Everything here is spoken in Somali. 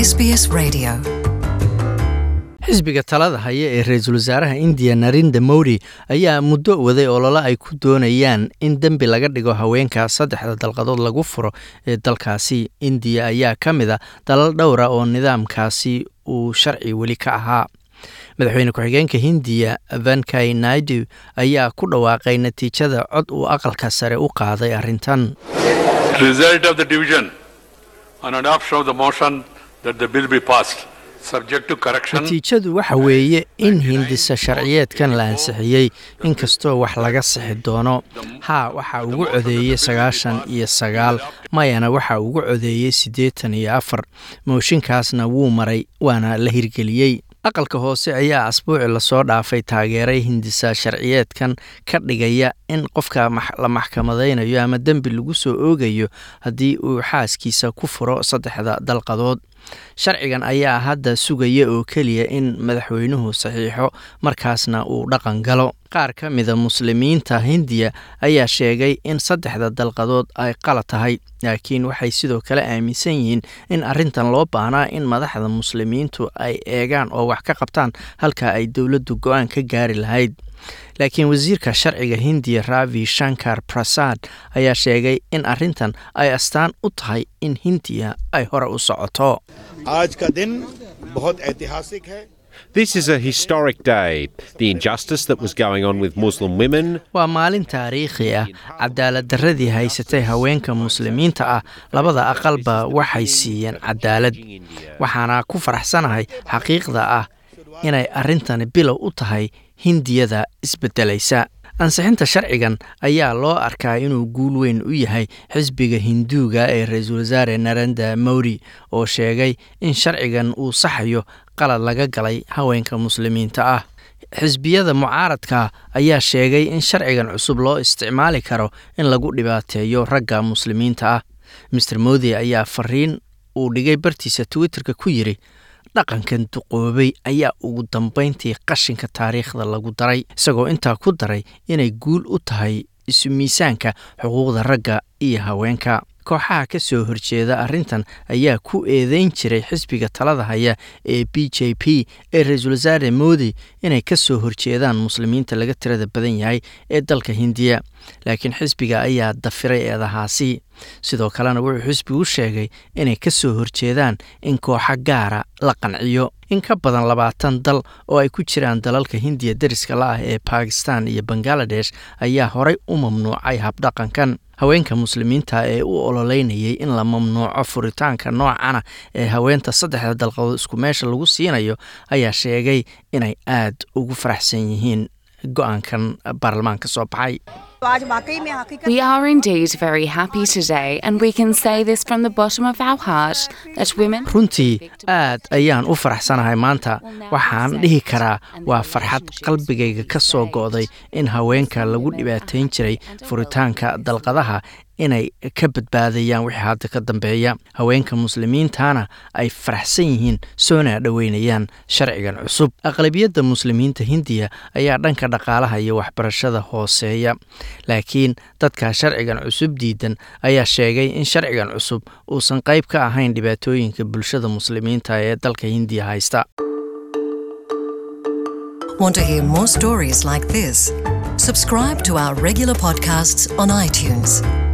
SBS Radio. xisbiga talada haya ee ra-iisul wasaaraha indiya narinda modi ayaa muddo waday olole ay ku doonayaan in dembi laga dhigo haweenka saddexda dalqadood lagu furo ee dalkaasi indiya ayaa ka mid a dalal dhowra oo nidaamkaasi uu sharci weli ka ahaa madaxweyne ku-xigeenka hindiya vankay naidu ayaa ku dhawaaqay natiijada cod uu aqalka sare u qaaday arrintan Result of the division on adoption of the motion that the bill be passed, subject to correction. natiijadu waxa weeye in hindisa sharciyeedkan la ansixiyey inkastoo wax laga sixi doono haa waxaa ugu codeeyey sagaashan iyo sagaal mayana waxaa ugu codeeyey siddeetan iyo afar mooshinkaasna wuu maray waana la hirgeliyey aqalka hoose ayaa asbuuci lasoo dhaafay taageeray hindisa sharciyeedkan ka dhigaya in qofka la maxkamadaynayo ama dembi lagu soo oogayo haddii uu xaaskiisa ku furo saddexda dalqadood sharcigan ayaa hadda sugaya oo keliya in madaxweynuhu saxiixo markaasna uu dhaqan galo qaar ka mida muslimiinta hindiya ayaa sheegay in saddexda dalqadood ay qalad tahay laakiin waxay sidoo kale aaminsan yihiin in arrintan loo baahnaa in madaxda muslimiintu ay eegaan oo wax ka qabtaan halka ay dowladdu go-aan ka gaari lahayd laakiin wasiirka sharciga hindiya ravi shankar prasad ayaa sheegay in arrintan ay astaan u tahay in hindiya ay hore u socoto आज का दिन बहुत ऐतिहासिक है This is a historic day. The injustice that was going on with Muslim women, waa maalin taariikhi ah cadaalad darradii haysatay haweenka muslimiinta ah labada aqalba waxay siiyeen cadaalad waxaana ku faraxsanahay xaqiiqda ah inay arrintani bilow u tahay hindiyada isbeddelaysa ansixinta sharcigan ayaa loo arkaa inuu guul weyn u yahay xisbiga hinduuga ee ra-iisul wasaare narenda modi oo sheegay in sharcigan uu saxayo qalad laga galay haweenka muslimiinta ah xisbiyada mucaaradka ayaa sheegay in sharcigan cusub loo isticmaali karo in lagu dhibaateeyo ragga muslimiinta ah master modi ayaa fariin uu dhigay bartiisa twitterka ku yidri dhaqankan duqoobay ayaa ugu dambayntii qashinka taariikhda lagu daray isagoo intaa ku daray inay guul u tahay isu miisaanka xuquuqda ragga iyo haweenka kooxaha ka soo horjeeda arrintan ayaa ku eedeyn jiray xisbiga talada haya ee b j p ee ra-iisul wasaare modi inay ka soo horjeedaan muslimiinta laga tirada badan yahay ee dalka hindiya laakiin xisbiga ayaa dafiray eedahaasi sidoo kalena wuxuu xisbigu sheegay inay ka soo horjeedaan in kooxo gaara la qanciyo in ka badan labaatan dal oo ay ku jiraan dalalka hindiya deriska la ah ee bakistan iyo bangaladesh ayaa horay u mamnuucay habdhaqankan haweenka muslimiinta ee u ololeynayay in la mamnuuco furitaanka noocana ee haweenta saddexda dalqadood isku meesha lagu siinayo ayaa sheegay inay aad ugu faraxsan yihiin go-aankan baarlamaanka soo baxay We are indeed very happy today, and we can say this from the bottom of our heart that women. runtii aad ayaan u faraxsanahay maanta waxaan dhihi karaa waa farxad qalbigayga ka soo go'day in haweenka lagu dhibaatayn jiray furitaanka dalqadaha inay ka badbaadayaan wixii hadda ka dambeeya haweenka muslimiintana ay faraxsan yihiin soona dhoweynayaan sharcigan cusub aqlabiyadda muslimiinta hindiya ayaa dhanka dhaqaalaha iyo waxbarashada hooseeya laakiin dadka sharcigan cusub diidan ayaa sheegay in sharcigan cusub uusan qayb ka ahayn dhibaatooyinka bulshada muslimiinta ee dalka hindiya haysta Want to hear more stories like this? Subscribe to our regular podcasts on iTunes.